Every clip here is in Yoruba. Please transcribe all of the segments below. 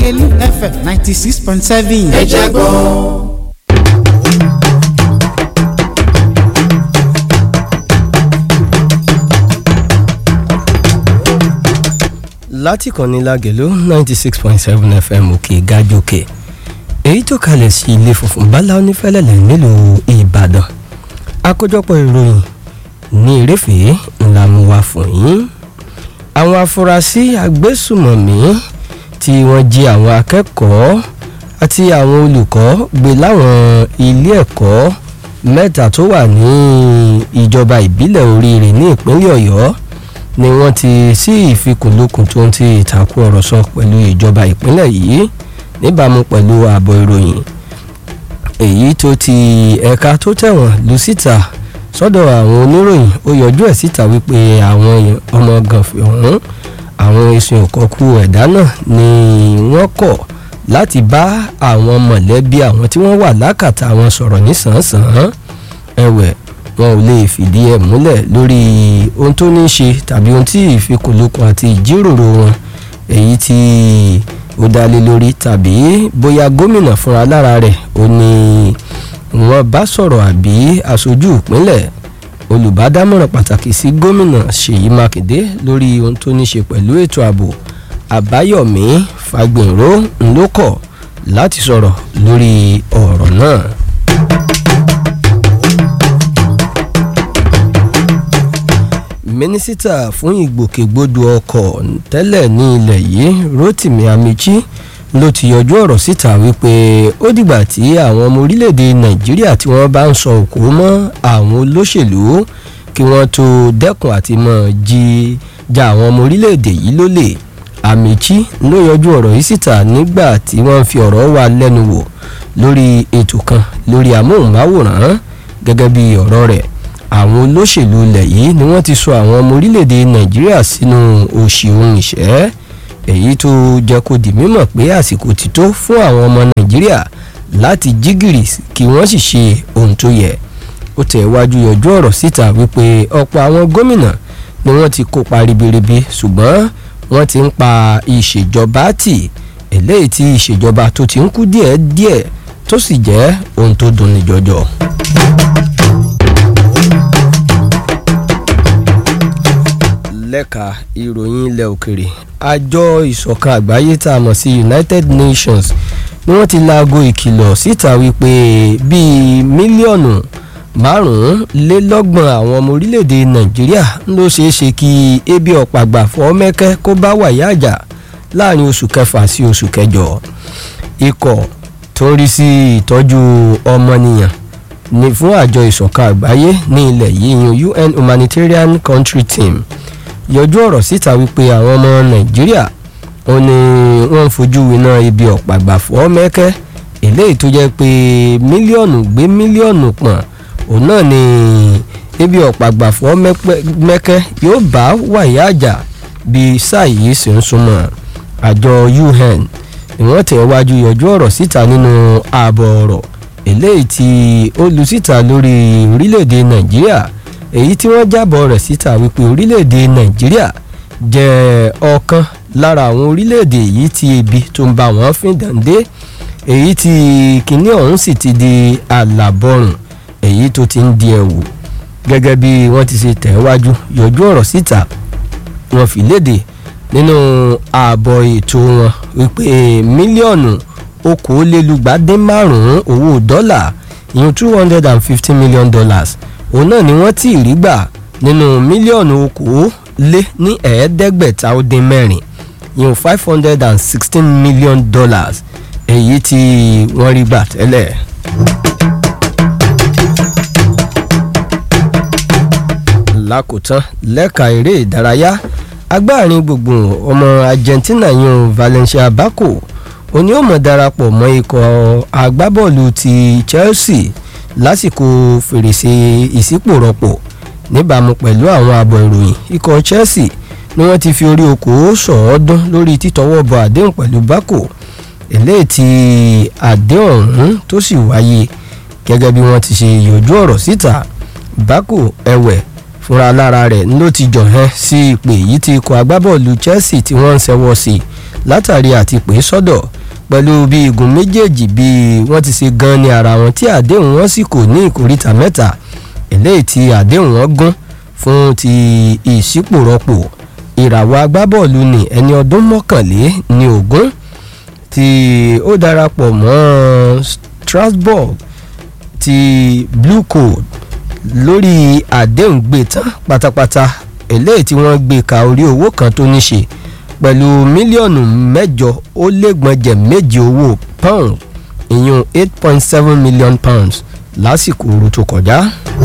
lágẹ̀lú fm ninety six point seven. ẹ jẹ́ gbọ́. láti kànnì lágẹ̀lú ninety six point seven fm òkè gájòkè èyí tó kalẹ̀ sí ilé funfun bala onífẹ́lẹ́lẹ̀ nílùú ìbàdàn àkójọpọ̀ ìròyìn ní ìrẹ́fẹ̀ẹ́ ńlá mú wá fún yín àwọn afurasí agbésùmọ̀mí tí wọ́n jí àwọn akẹ́kọ̀ọ́ àti àwọn olùkọ́ gbé láwọn ilé ẹ̀kọ́ mẹ́ta tó wà ní ìjọba ìbílẹ̀ oríire ní ìpínlẹ̀ ọ̀yọ́ ni wọ́n ti sí ìfikùnlukùn tó ń ti ìtàkùn ọ̀rọ̀ sọ pẹ̀lú ìjọba ìpínlẹ̀ yìí níbàámu pẹ̀lú ààbọ̀ ìròyìn èyí tó ti ẹ̀ka tó tẹ̀wọ̀n lù síta sọ́dọ̀ àwọn oníròyìn ó yọjú ẹ̀ síta wípé àwọn ọmọ gànfẹ̀ ọ̀hún àwọn ẹ̀sùn òkọ̀kù ẹ̀dá náà ni wọ́n kọ̀ láti bá àwọn mọ̀lẹ́bí àwọn tí wọ́n wà lákàtà wọn sọ̀rọ̀ nísànsàn ẹ̀wẹ̀ wọn ò lè fìdí ẹ̀ múlẹ̀ lórí ohun tó ní í ṣe tàbí ohun tí ìfikùnlukùn àti ìjíròrò wọn èyí tí ó dá lé lórí tàbí bóyá gómìnà fúnra lára rẹ̀ ó ní wọ́n bá sọ̀rọ̀ àbí aṣojú ìpínlẹ̀ olùbádámọ̀ràn pàtàkì sí gómìnà ṣèyí mákindé lórí ohun tó ní ṣe pẹ̀lú ètò ààbò àbáyọ̀mí fagbinró ńlọkọ̀ láti sọ̀rọ̀ lórí ọ̀rọ̀ náà. mínísítà fún ìgbòkègbodò ọkọ̀ tẹ́lẹ̀ ní ilẹ̀ yìí rotimi amichi ló ti yọjú ọ̀rọ̀ síta wípé ó dìgbà tí àwọn ọmọ orílẹ̀-èdè nàìjíríà tí wọ́n bá ń sọ òkú mọ́ àwọn olóṣèlú kí wọ́n tó dẹ́kun àti mọ̀ jí ja àwọn ọmọ orílẹ̀-èdè yìí lólè amichi ló yọjú ọ̀rọ̀ yìí síta nígbà tí wọ́n fi ọ̀rọ̀ wà lẹ́nu wò lórí ètò kan lórí amóhùnmáwòrán gẹ́gẹ́ bí ọ̀rọ̀ rẹ̀ àwọn olóṣèlú ilẹ̀ yìí ni wọ́n ti sọ àwọn ọmọ orílẹ̀-èdè nàìjíríà sínú òṣì ohun ìṣẹ́ èyí tó jẹ́ kó di mímọ̀ pé àsìkò ti tó fún àwọn ọmọ nàìjíríà láti jí gìrì kí wọ́n sì ṣe ohun tó yẹ ó tẹ̀ wájú yọjú ọ̀rọ̀ síta wípé ọ̀pọ̀ àwọn gómìnà ni wọ́n ti kópa ribiribi ṣùgbọ́n wọ́n ti ń pa ìṣèjọba tì eléyìí tí ìṣèjọba tó ti ń kú díẹ̀díẹ̀ tó sì jẹ́ ohun tó dunni jọjọ. lẹ́ka ìròyìn ilẹ̀ òkèrè àjọ ìṣọ̀kan àgbáyé tá a mọ̀ sí united nations ni wọ́n ti laago ìkìlọ̀ síta wípé bíi mílíọ̀nù márùnlélọ́gbọ̀n àwọn ọmọ orílẹ̀-èdè nàìjíríà ló ṣeé ṣe kí ebi ọ̀pàgbà fọ́ mẹ́kẹ́ kó bá wàyà àjà láàrin oṣù kẹfà sí oṣù kẹjọ ikọ̀ tó ń rí sí ìtọ́jú ọmọnìyàn ní fún àjọ ìṣọ̀kan àgbáyé ní ilẹ̀ yìí un humanitarian country team yọjú ọ̀rọ̀ síta wípé àwọn ọmọ nàìjíríà ó ní wọ́n ń fojú winá ibi ọ̀pàgbàfọ́ mẹ́kẹ́ eléyìí tó jẹ́ pé mílíọ̀nù gbé mílíọ̀nù pọ̀n òun náà ni ibi ọ̀pàgbàfọ́ mẹ́kẹ́ yóò bá wàyà àjà bí sáà yìí sì ń súnmọ́ àjọ un ni wọ́n tẹ̀ wájú yọjú ọ̀rọ̀ síta nínú ààbọ̀ ọ̀rọ̀ eléyìí tí ó lu síta lórí orílẹ̀-èdè nàìjíríà èyí tí wọ́n jábọ̀ rẹ̀ síta wípé orílẹ̀-èdè nàìjíríà jẹ́ ọ̀kan lára àwọn orílẹ̀-èdè yìí tí ebi tó ń bá wọn fín dàndé èyí tí kinní ọ̀hún sì ti di àlàbọ̀rùn èyí tó ti ń di ẹ̀wù gẹ́gẹ́ bí wọ́n ti ṣe tẹ̀wájú yọjú ọ̀rọ̀ síta wọ́n fi léde nínú ààbọ̀ ètò wọn wípé mílíọ̀nù okòólélúgbàdín márùn-ún owó dọ́là ìyún two hundred and fifty million dollars òun náà ni wọ́n ti rí gbà nínú mílíọ̀nù okòó lé ní ẹ̀ẹ́dẹ́gbẹ̀ta ó dín mẹ́rin ìyún five hundred and sixteen million dollars èyí tí wọ́n rí gbà tẹ́lẹ̀. lákòótán lẹ́ka eré ìdárayá agbáàrin gbùngbùn ọmọ argentina yun valencia bako òní ó mọ̀ darapọ̀ mọ́ ikọ̀ agbábọ́ọ̀lù ti chelsea lásìkò fèrèsé ìsípòrọ̀pọ̀ níbàámu pẹ̀lú àwọn àbọ̀ ìròyìn ikọ̀ chelsea ni wọ́n ti fi orí okòó sọ̀ọ́dún lórí títọwọ́ bọ àdéhùn pẹ̀lú bako eléyìí tí àdéhùn ọ̀hún tó sì wáyé gẹ́gẹ́ bí wọ́n ti ṣe yọjú ọ̀rọ̀ síta bako ẹ̀wẹ̀ fúnra lára rẹ̀ ló ti jọ̀hẹ́ sí ìpè yìí tí ikọ̀ agbábọ́ọ̀lù chelsea tí wọ́n ń ṣẹ́wọ́ sí látàrí àti pè sọ́dọ̀ pẹ̀lú bí igun méjèèjì bí wọ́n ti ṣe gan ní ara wọn tí àdéhùn wọn sì kò ní ìkóríta mẹ́ta eléyìí tí àdéhùn wọn gún fún ti ìṣípòrọ́pò ìràwọ̀ agbábọ́ọ̀lù ní ẹni ọdún mọ́kànlé ní ogún tí ó darapọ̀ mọ́ Strasbourg ti Blue Code lórí àdéhùn gbé tán pátápátá eléyìí tí wọ́n gbé ka orí owó kan tó ní ṣe pẹ̀lú mílíọ̀nù mẹ́jọ ó lẹ́gbọ̀njẹ̀ méje owó pound ìyún eight point seven million pounds lásìkò ooru tó kọjá.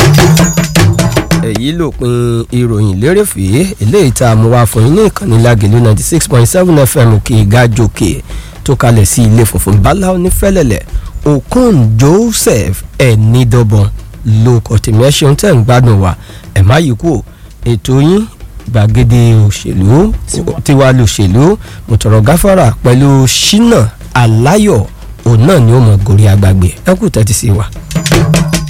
èyí lópin ìròyìn lérèfé eléyìí tá a mú wá fún yín ní ìkànnì lágẹ̀lú ninety six point seven fm òkè ìgájòkè tó kalẹ̀ sí ilé funfun bala onífẹ́lẹ́lẹ̀ okon joseph ẹ̀nìdọ́bọ̀n lóko tèmi ẹ ṣeun tẹ́ ń gbádùn wa ẹ̀ má yí kú ètò yín gbàgede òṣèlú tiwa lòṣèlú mọ̀tọ̀rọ̀ gáfárà pẹ̀lú ṣínà aláyọ̀ òun náà ni ó mọ̀ gòrí agbègbè ẹ kú tẹ́tí sí wa.